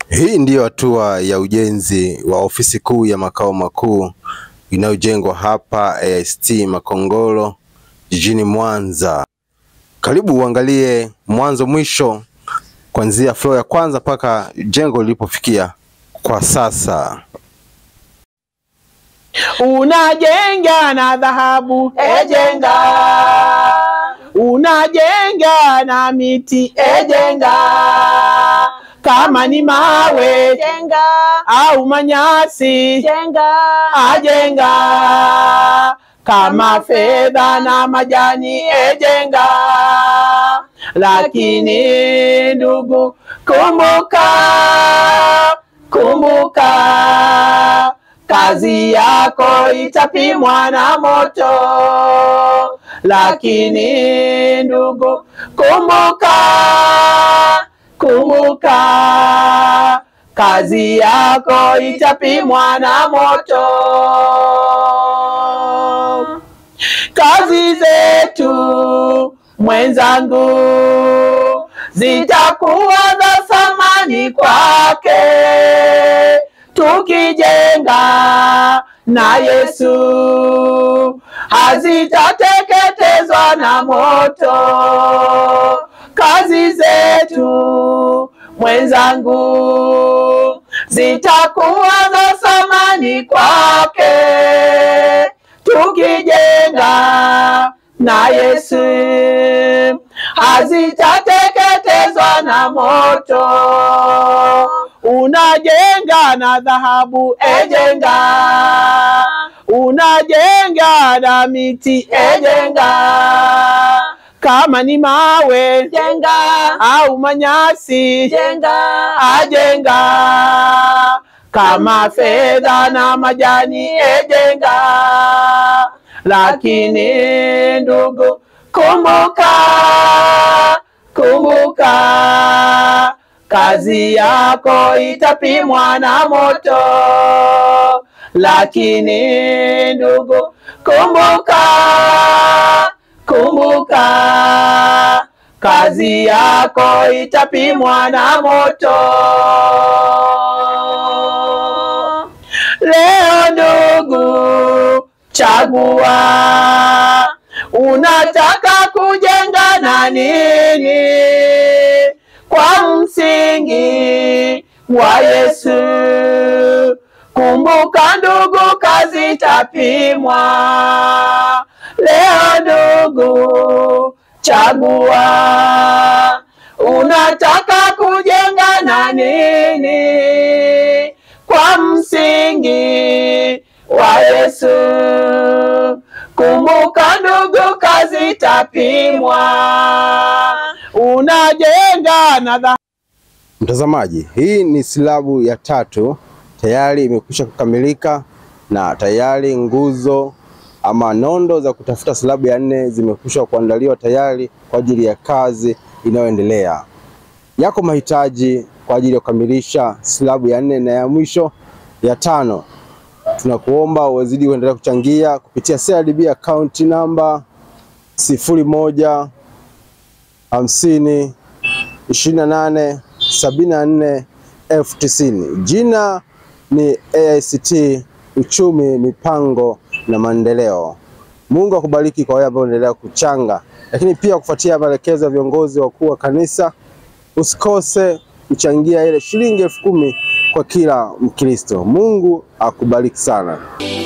Hii ndiyo hatua ya ujenzi wa ofisi kuu ya makao makuu inayojengwa hapa AICT Makongoro jijini Mwanza. Karibu uangalie mwanzo mwisho kuanzia floor ya kwanza mpaka jengo lilipofikia kwa sasa. Unajenga na dhahabu ejenga, unajenga na miti ejenga, kama ni mawe jenga au manyasi jenga ajenga, kama fedha na majani ejenga. Lakini ndugu, kumbuka, kumbuka kazi yako itapimwa na moto. Lakini ndugu, kumbuka, kumbuka kazi yako itapimwa na moto. Kazi zetu mwenzangu zitakuwa za thamani kwake tukijenga na Yesu hazitateketezwa na moto. Kazi zetu mwenzangu zitakuwa za thamani kwake tukijenga na Yesu hazitateketezwa na moto. Unajenga na dhahabu ejenga, unajenga na miti ejenga, kama ni mawe jenga au manyasi jenga ajenga, kama fedha na majani ejenga. Lakini ndugu, kumbuka, kumbuka kazi yako itapimwa na moto. Lakini ndugu, kumbuka, kumbuka kazi yako itapimwa na moto. Leo ndugu, chagua, unataka kujenga na nini? Kwa msingi wa Yesu. Kumbuka ndugu, kazi itapimwa. Leo ndugu, chagua, unataka kujenga na nini? Kwa msingi wa Yesu. Kumbuka ndugu, kazi itapimwa. Unajenga na dha Mtazamaji, hii ni silabu ya tatu tayari imekwisha kukamilika na tayari nguzo ama nondo za kutafuta silabu ya nne zimekwisha kuandaliwa tayari kwa ajili ya kazi inayoendelea. Yako mahitaji kwa ajili ya kukamilisha silabu ya nne na ya mwisho ya tano. Tunakuomba uwezidi kuendelea kuchangia kupitia CRDB account namba sifuri moja hamsini ishirini na nane sabini na nne elfu tisini. Jina ni AICT Uchumi, Mipango na Maendeleo. Mungu akubariki kwa wale ambao unaendelea kuchanga, lakini pia kufuatia maelekezo ya viongozi wakuu wa kanisa, usikose kuchangia ile shilingi elfu kumi kwa kila Mkristo. Mungu akubariki sana.